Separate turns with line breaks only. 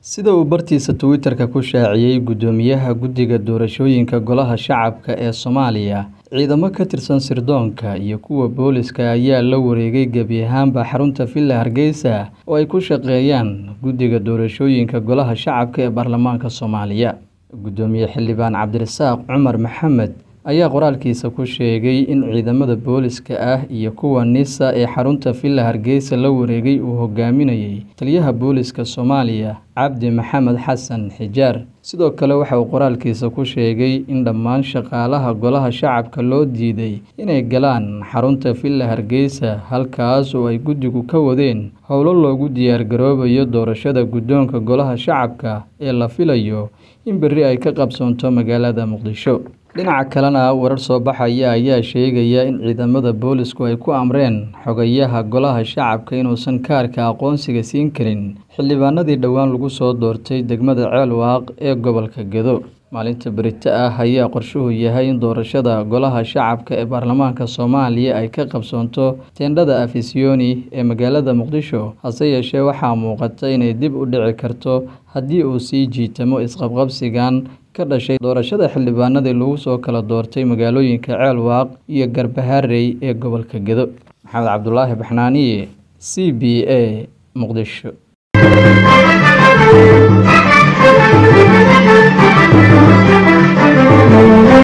Sida uu bartiisa Twitter-ka ku shaaciyay Guddoomiyaha Guddiga Doorashooyinka Golaha Shacabka ee Soomaaliya, ciidamo ka tirsan sirdoonka iyo kuwa booliska ayaa la wareegay gebi ahaanba xarunta Villa Hargeysa oo ay ku shaqeeyaan Guddiga Doorashooyinka Golaha Shacabka ee Baarlamaanka Soomaaliya. Guddoomiye Xildhibaan Cabdirasaaq Cumar Maxamed ayaa qoraalkiisa ku sheegay in ciidamada booliska ah iyo kuwa NISA ee xarunta Villa Hargeysa la wareegay uu hogaaminayay Taliyaha Booliska Soomaaliya Cabdi Maxamed Xasan Xijaar. Sidoo kale waxa uu qoraalkiisa ku sheegay in dhammaan shaqaalaha Golaha Shacabka loo diiday inay galaan xarunta Villa Hargeysa halkaas oo ay guddigu ka wadeen howlo loogu diyaar garoobayo doorashada guddoonka Golaha Shacabka ee la filayo in berri ay ka qabsoonto magaalada Muqdisho. Dhinaca kalena, warar soo baxaya ayaa sheegaya in ciidamada boolisku ay ku amreen xogayaha Golaha Shacabka inuusan kaarka aqoonsiga siin karin xildhibaanadii dhowaan lagu soo doortay degmada Ceelwaaq ee gobolka Gedo. Maalinta berito ah ayaa qorshuhu yahay in doorashada Golaha Shacabka ee Baarlamaanka Soomaaliya ay ka qabsoonto teendhada Afisiyoni ee magaalada Muqdisho, hase yeeshee waxaa muuqata inay dib u dhici karto haddii uu sii jiitamo isqabqabsigan ka dhashay doorashada xildhibaanadii lagu soo kala doortay magaalooyinka Ceelwaaq iyo Garbaharey ee gobolka Gedo. Maxamed Cabdulaahi Baxnaaniye, C B A, Muqdisho.